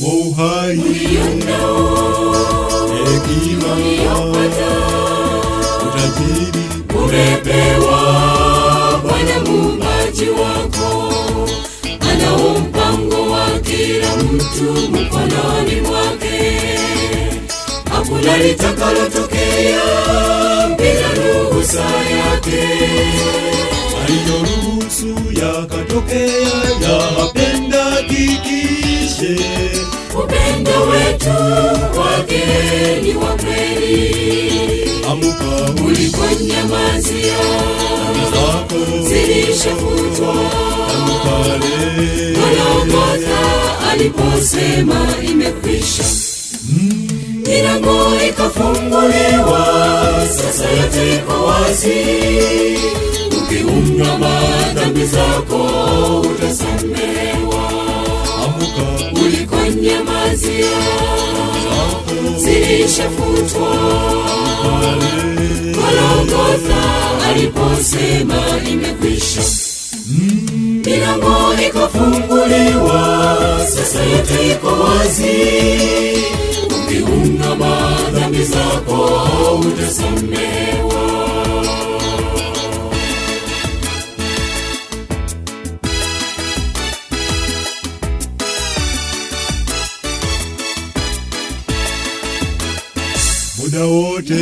uhai, hekima, utajiri, umepewa Bwana muumbaji wako, anao mpango wa kila mtu mkononi mwake. Hakuna litakalotokea bila ruhusa yake. aliyoruhusu yakatokea, yapenda kikishe Upendo wetu wake ni wa kweli, amuka ulikonyamazia zako zilishafutwa amukale Golgotha aliposema imekwisha, milango ikafunguliwa, sasa yote iko wazi. Ukiungama dhambi zako utasamehewa, amuka ulikonyamazia zako zilishafutwa. amukale Golgotha aliposema imekwisha, milango ikafunguliwa, sasa yote iko wazi. Ukiungama dhambi zako utasamehewa. muda wote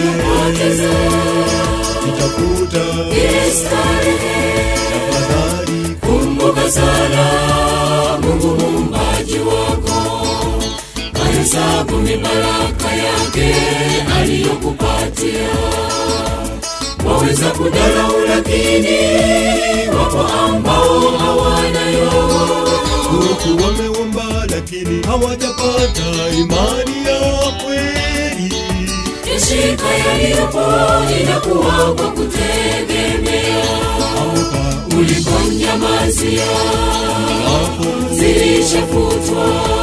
itafuta Ile starehe, tafadhali kumbuka sana Mungu muumbaji wako, mahesabu mibaraka yake aliyokupatia. Waweza kudharau, lakini wapo ambao hawanayo huku wameomba lakini hawajapata imani ya kweli Yashika yaliyopo inakuwa kwa kutegemea amuka ulikonyamazia hapo zilishafutwa.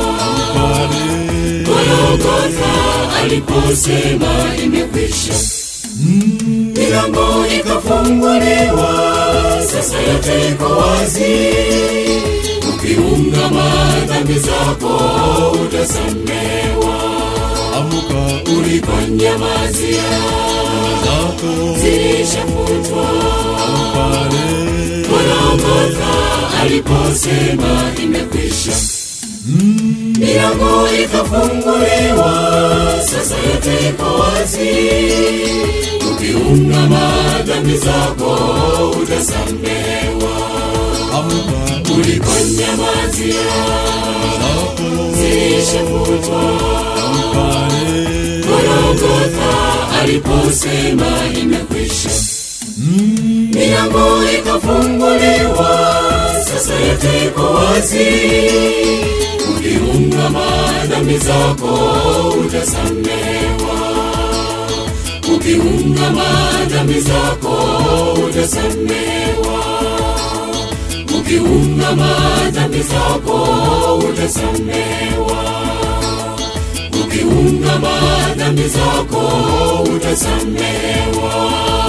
pale Golgotha aliposema imekwisha, milango ikafunguliwa, sasa yote iko wazi. Ukiungama dhambi zako utasamehewa, amuka ulikonyamazia zako zilishafutwa. pale Golgotha aliposema imekwisha, milango ikafunguliwa, sasa yote iko wazi. Ukiungama dhambi zako utasamehewa, amuka ulikonyamazia zako zilishafutwa. pale Golgotha aliposema imekwisha, milango ikafunguliwa, sasa yote iko wazi. Ukiungama dhambi zako utasamehewa, ukiungama dhambi zako utasamehewa, ukiungama dhambi zako utasamehewa ukiungama dhambi zako utasamehewa